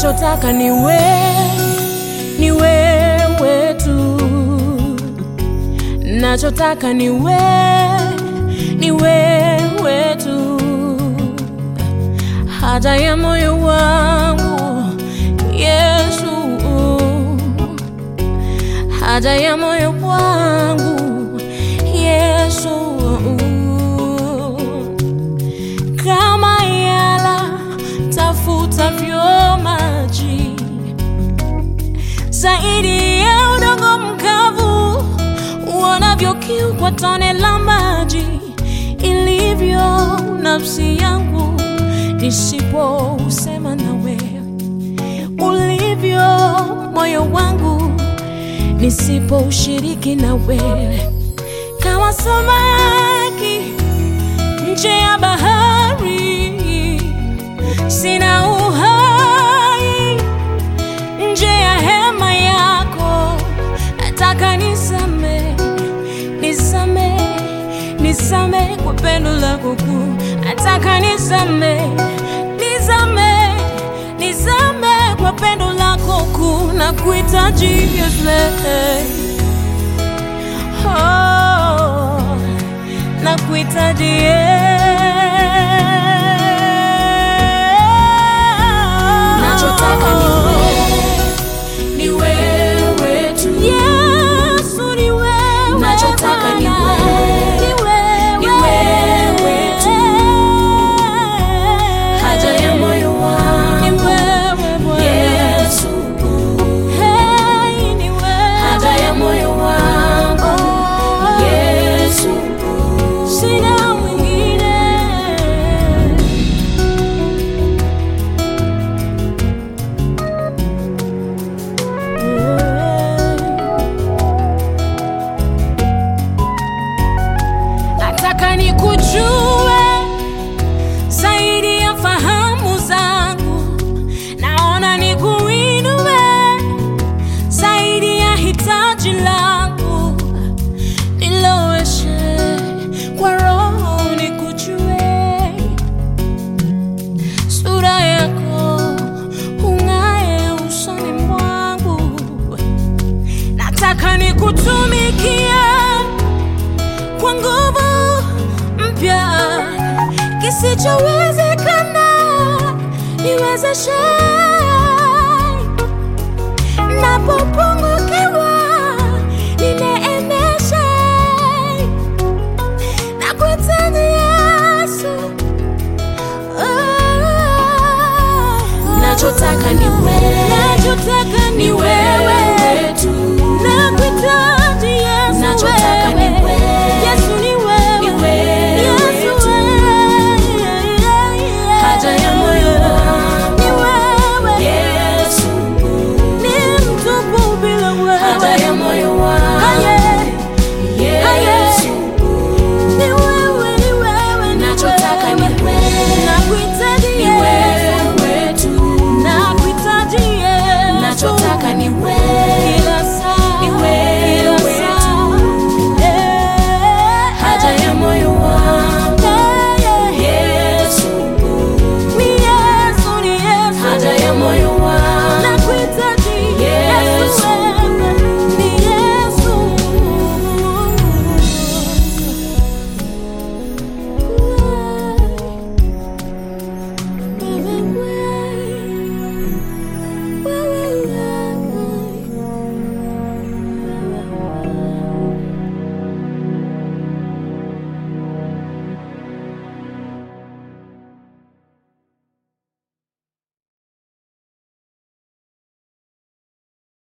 nachotaka ni we, ni wewe tu, nachotaka ni we, ni wewe tu, haja ya moyo wangu Yesu, haja ya moyo wangu Yesu, kama yala tafutavyo maji zaidi ya udongo mkavu, uonavyo kiu kwa tone la maji, ilivyo nafsi yangu nisipousema nawe, ulivyo moyo wangu nisipoushiriki na wewe, kama samaki nje ya bahari, sina uhai nje ya hema yako, nataka nisame, nisame, nisame kwa pendo lako kuu, nataka nisame, nisame, nisame kwa pendo lako kuu, na kuhitaji Yesu, oh, na kuhitaji Nachotaka ni wewe, ni wewe tu. Yesu ni wewe, Nachotaka ni Bwana. wewe, Ni wewe. ni wewe tu. Haja ya moyo Ni wangu wewe, Bwana. Yesu, Hey, ni wewe. haja ya moyo wangu Yesu, Sina mwingine. Nataka nikujue zaidi ya fahamu zangu, naona nikuinue zaidi ya hitaji langu, niloweshe kwa roho nikujue, sura yako ung'ae usoni mwangu, nataka nikutumikie kwa nguvu mpya, kisichowezekana niwezeshe